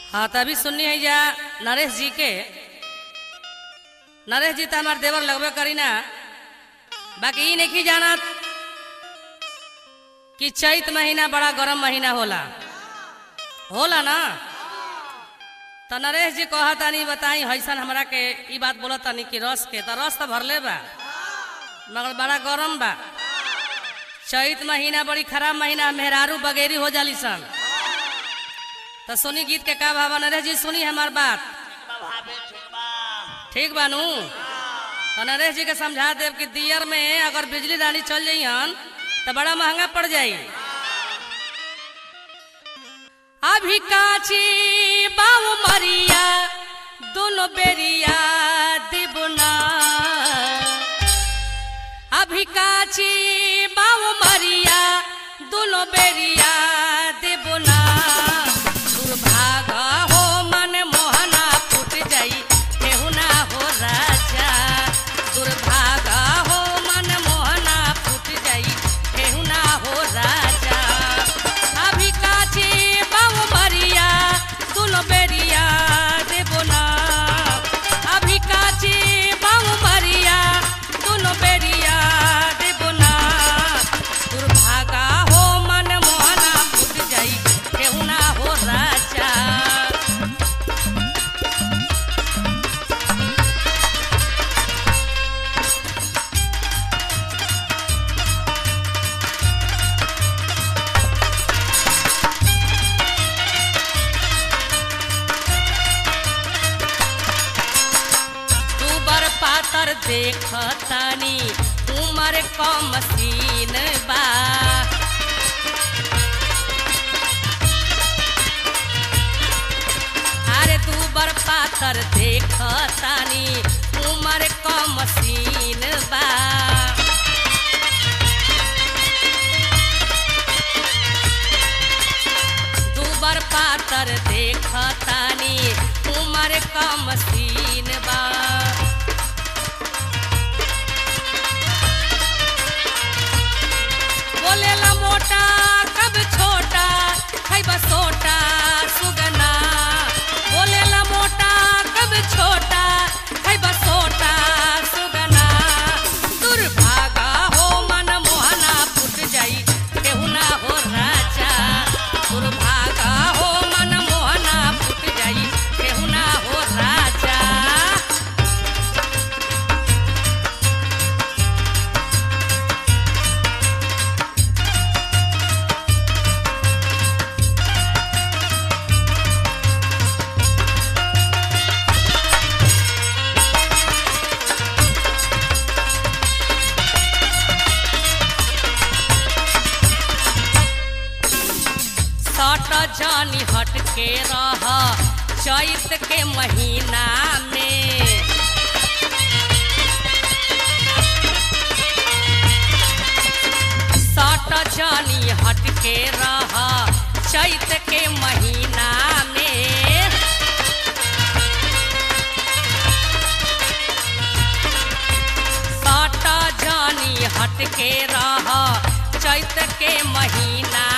हाँ तभी सुननी है जा नरेश जी के नरेश जी तो हमार देवर लगबे करी ना बाकी ई नहीं जानत कि चैत महीना बड़ा गरम महीना होला होला ना तो नरेश जी कहा तानी बताई हैसन हमरा के ई बात बोलत तानी कि रस के तो रस तो भरले बा मगर बड़ा गरम बा चैत महीना बड़ी खराब महीना मेहरारू बगेरी हो जाली सन तो सुनी गीत के का भावा नरेश जी सुनी हमार बात ठीक बानू तो नरेश जी के समझा देव कि दियर में अगर बिजली रानी चल जाइयन तो बड़ा महंगा पड़ जाई अभी काची बाऊ मरिया दोनों बेरिया दिबुना अभी काची बाऊ मरिया दोनों बेरिया दिबुना दुर्भाग हो मन मोहना फूट जाई केहुना हो राजा दुर्भाग हो मन मोहना फूट जाई केहुना हो राजा अभी काची बाऊ मरिया दोनों बेरिया देबोना अभी काची बाऊ मरिया दोनों बेरिया देबोना दुर्भागा हो मन मोहना फूट जाई केहुना हो राजा दूबर पातर देखतानी उमर कम सीन बा अरे दूबर पातर देखतानी उमर कम सीन बा दूबर पातर देखतानी उमर कम सीन बा बोलेला मोटा कब छोटा है बसोटा सुगना बोलेला मोटा कब छोटा है बसोटा सुगना दुर्भागा हो मन मोहना फूट जाई केहुना हो राजा दुर्भागा हो मन मोहना फूट जाई केहुना हो राजा सट जानी हट के रह चैत के महीना में सट जानी हट के रह चैत के महीना में सट जानी हट के रह चैत के महीना